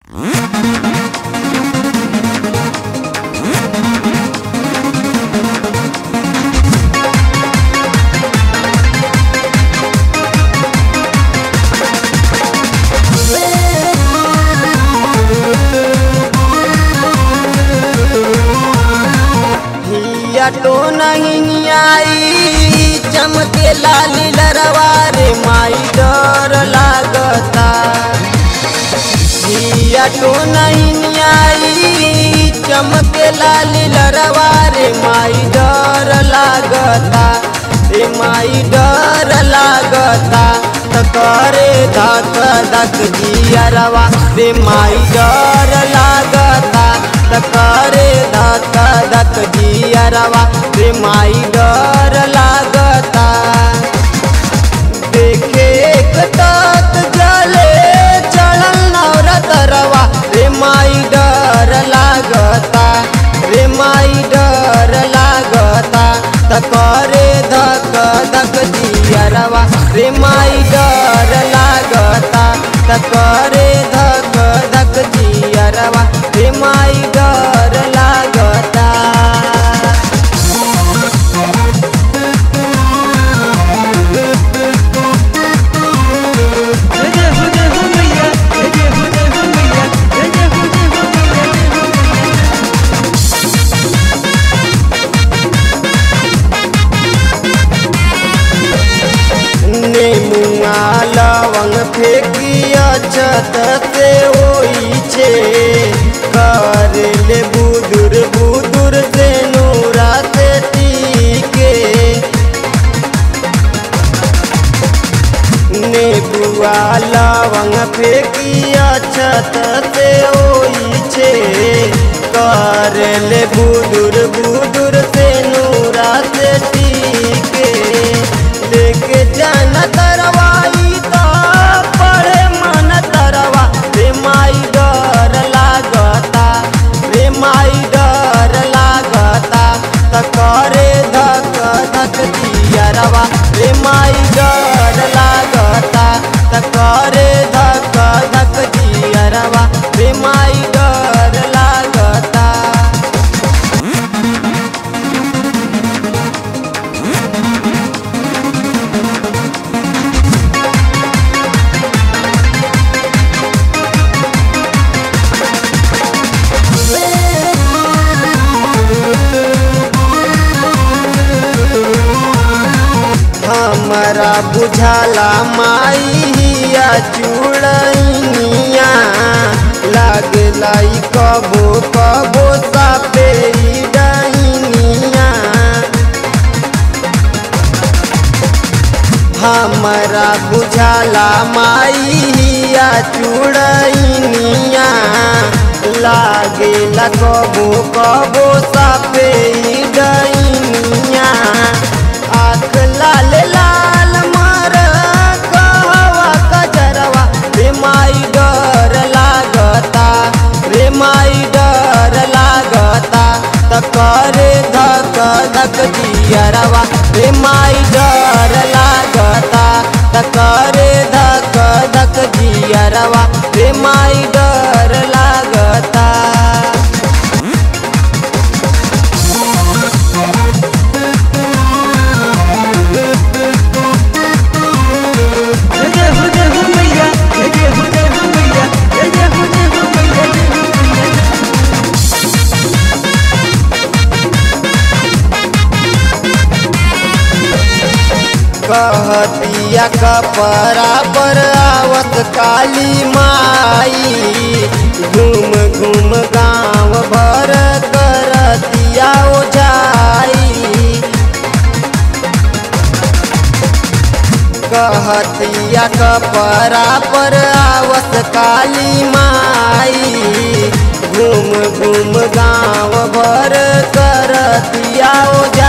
तो नहीं आई चमके लाली लरवा रे माई डर लागता हिया तो नहीं आई चमके लाली लरवा रे माई डर लागता रे माई डर लागता त करे धक धक जियरवा रे माई डर लागता त करे धक धक जियरवा रे माई डर लागता देखे एक तात जले चढ़ल नवरतरवा रे माई डर लागता रे माई डर लागता त करे धक धक जियरवा रे माई डर लागता त करे धक धक जियरवा रे माई डर लागता जय हो जय हो मैया जय हो जय हो मैया जय हो जय हो मैया नेमुआ लवंग फेंकिया छत से ओई छे कर ले बुदुर बुदुर से नूरा से टीके नेबुआ लवंग फेंकिया छत से ओई छे कर ले बुदुर बुदुर से नूरा से टीके लेके जाना तरवाई तो पढ़े मन तरवा रे माई डर लागता रे माई डर लागता त करे धक धक दियरवा रे माई डर लागता त करे धक धक दियरवा रे माई डर लागता हमरा बुझाला माई हिया चूड़निया लागला ई कबो कबो सापे ई डहिनिया हमरा बुझाला माई हिया चूड़निया लागेला कबो कबो सापे ई डहिनिया आँख लाल लाल मार कहवा कजरवा रे माई डर लागता रे माई डर लागता त करे धक धक दियरवा रे माई डर लागता त करे धक धक दियरवा रे माई डर लागता जय हो जय हो मैया जय हो जय हो मैया जय हो जय हो मैया जय हो मैया कहतिया कपड़ा पर आवत काली माई घूम घूम गाँव भर करतिया ओझाई कहतिया कपड़ा पर आवत काली माई घूम घूम गाँव भर करतिया ओझाई